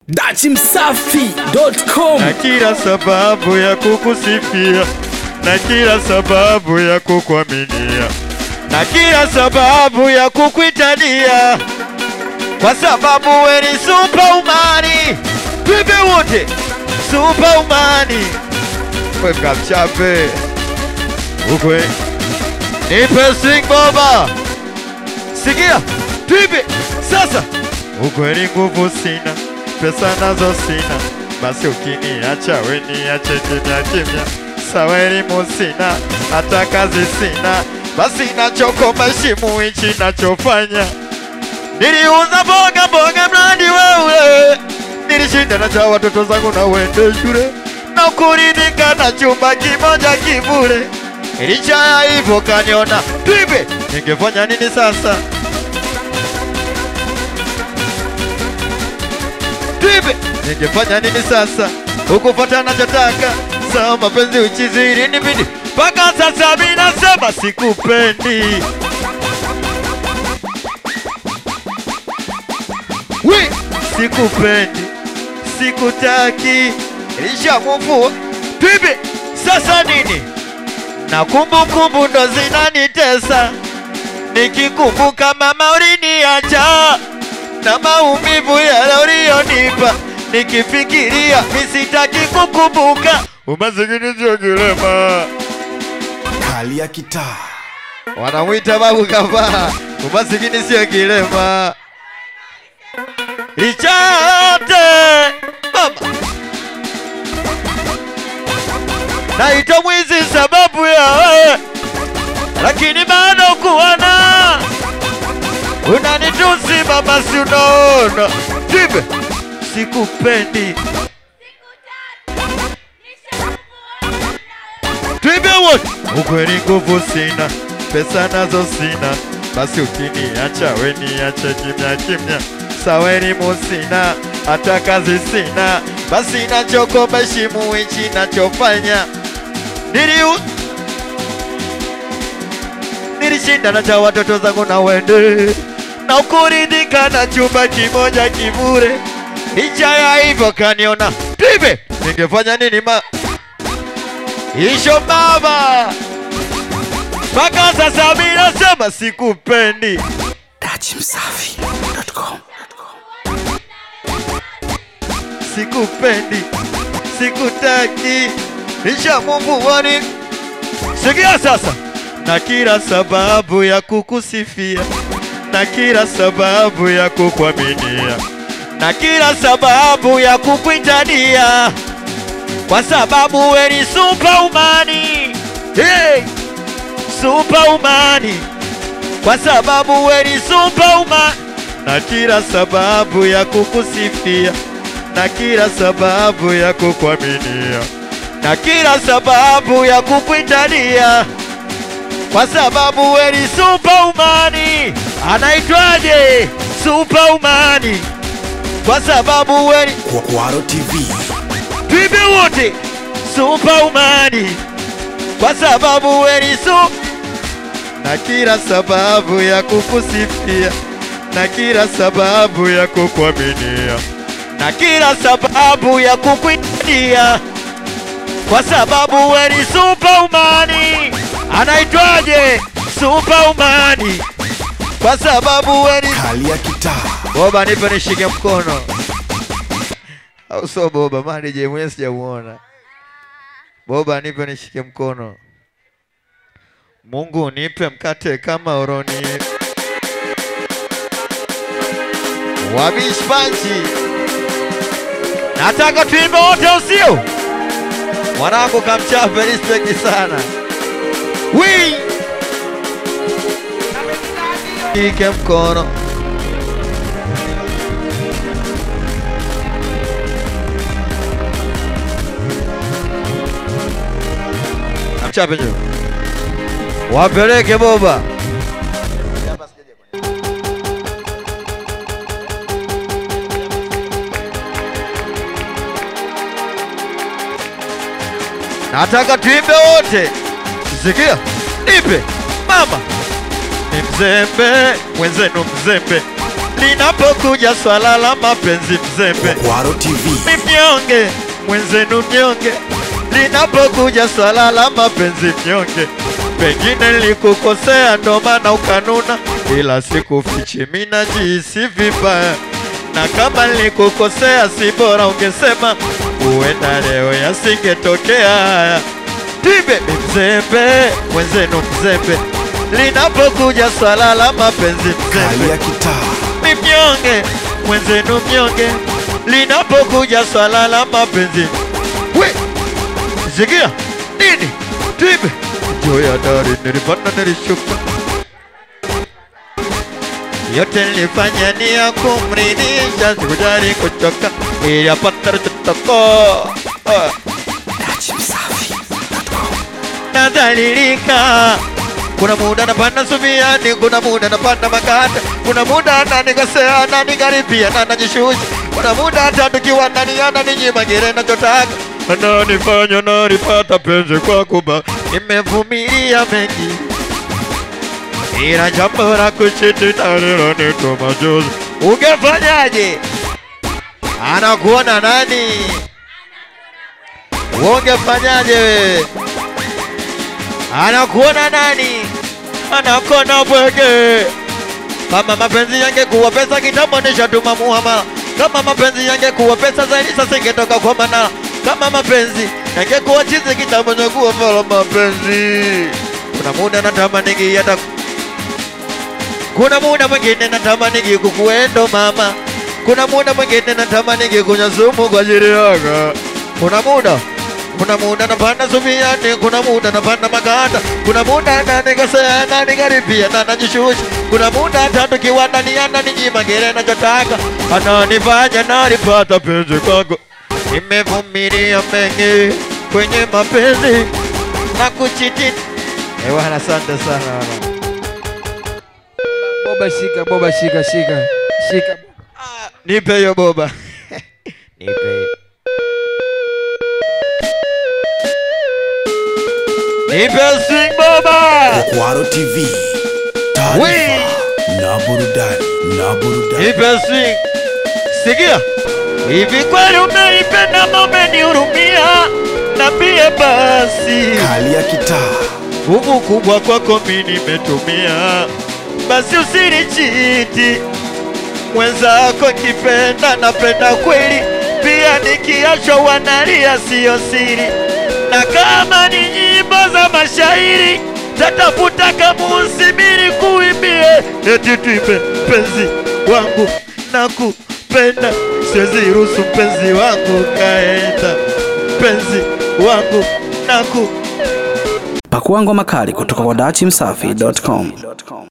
dachimsafi.com na kila sababu ya kukusifia na kila sababu ya kukuaminia na kila sababu ya kukuitania kwa sababu we ni superumani twimbe wote superumani weka mchape ukwe nipe swing boba sikia twimbe sasa ukweli nguvu sina pesa nazo sina basi ukiniacha we niache kimya kimya sawa elimu sina hata kazi sina basi nachokoma heshimu hichi nachofanya niliuza mboga mboga mradi wewe nilishinda na cha watoto zangu na uende shule na kuridhika na chumba kimoja kivule licha ya hivyo kaniona twibe ningefanya nini sasa Twibe, ningefanya nini sasa? Ukupata nachotaka, sawa mapenzi uchiziri nibidi mpaka sasa mimi nasema sikupendi. We, sikupendi, sikutaki, ilishamuvua. Twibe, sasa nini? Na kumbukumbu ndo zinanitesa, nikikumbuka mama uliniacha na maumivu yale uliyonipa, nikifikiria misitaki kukumbuka. Umasikini sio kilema, kali ya kitaa wanamwita babu kavaa. Umasikini sio kilema, licha yote mama naitwa mwizi sababu ya wewe, lakini bado kuona unanitusi mama, si unaona tibe, sikupendi Twibe wote, ukweli nguvu sina, pesa nazo sina, basi ukiniacha we niache kimya kimya, sawa elimu sina, hata kazi sina, basi nachokoma heshimu hichi nachofanya. Niliu nilishinda na cha watoto zangu na wende na ukuridhika na chumba kimoja kivure, licha ya hivyo kaniona Twibe, ningefanya nini ma Isho baba, mpaka sasa mimi nasema sikupendi. dachimsafi.com sikupendi, sikutaki, nishamuvuani. Sikia sasa, na kila sababu ya kukusifia, na kila sababu ya kukuaminia, na kila sababu ya kukuitania, kwa sababu we ni superumani. Hey, superumani, kwa sababu we ni superumani, na kila sababu ya kukusifia na kila sababu ya kukuaminia na kila sababu ya kukuitania, kwa sababu we ni superumani. Anaitwaje? Superumani, kwa sababu we ni Kwaro TV Twibe wote superumani, kwa sababu we ni su na kila sababu ya kukusifia na kila sababu ya kukuaminia na kila sababu ya kukuitia, kwa sababu we ni superumani. Anaitwaje? Superumani, kwa sababu we ni kali ya kitaa Boba, nipe nishike mkono, au sio Boba? Maana je mwenyewe sijamuona. Boba, nipe nishike mkono. Mungu nipe mkate kama oroni wabishpanchi. Nataka tuimbe wote, usio mwanangu kamchape, respect sana wi ike mkono Mchape njoo. Wapeleke boba. Nataka tuimbe wote. Sikia, nipe mama, ni mzembe mwenzenu, mzembe linapokuja swala la mapenzi mzembe Kwaro TV, ni mnyonge mwenzenu mnyonge linapokuja swala la mapenzi mnyonge pengine nilikukosea ndo maana ukanuna ila sikufichi mina jihisi vibaya na kama nilikukosea si bora ungesema huenda leo yasingetokea haya tibe ni mzembe mwenzenu mzembe linapokuja swala la mapenzi kali mzembe ya kitaa, ni mnyonge mwenzenu mnyonge linapokuja swala la mapenzi we sikia nini tibe juu ya dari nilipanda nilishuka yote nilifanya ni ya kumridhisha sikujali kuchoka ili apata tutoko ah. nadhalilika kuna muda napanda subiani, kuna muda napanda makata, kuna muda nanikosea na nikaribia na najishusha, kuna muda hata tukiwa ndani ananinyima kile nachotaka, ananifanya nalipata penzi kwa kuba, nimevumilia mengi ila jambo la kusitina lilonituma majuzi. Ungefanyaje? Anakuona nani? Ungefanyaje wewe? anakuona nani? Anakuona bwege. Kama mapenzi yangekuwa pesa kitambo nishatuma muhamala. Kama mapenzi yangekuwa pesa zaidi sasa ingetoka kwa Manara. Kama mapenzi yangekuwa chizi kitambo ningekuwa vala mapenzi. Kuna muda natamani hata kuna muda mwingine natamani kukuendo mama. Kuna muda mwingine natamani kunywa sumu kwa ajili yako. Kuna muda kuna muda napanda subiani, kuna muda napanda maganda, kuna muda nanikosea na nikaribia na najishusha, kuna muda hata tukiwa ndani ananinyima kile nachotaka, ananifanya nalipata penzi kwako. Nimevumilia mengi kwenye mapenzi na kuchiti. Eh bwana, asante sana bwana. Boba shika, boba shika, shika, shika. Ah, Nipe hiyo boba nipe nipe swing boba Kwaro TV, Wee! taarifa na burudani na burudani. nipe swing sikia hivi kweli umenipenda ama umenihurumia nambie basi Kali ya kitaa, nguvu kubwa kwako mi nimetumia basi usinichiti mwenzako kipenda napenda kweli pia nikiachwa wanalia siyo siri na kama ni nyimbo za mashairi tatafuta kamusimiri kuimbie eti tuipe mpenzi wangu na kupenda siwezi ruhusu mpenzi wangu kaenda mpenzi wangu na ku Pakua ngoma kali kutoka kwa dachimsafi.com.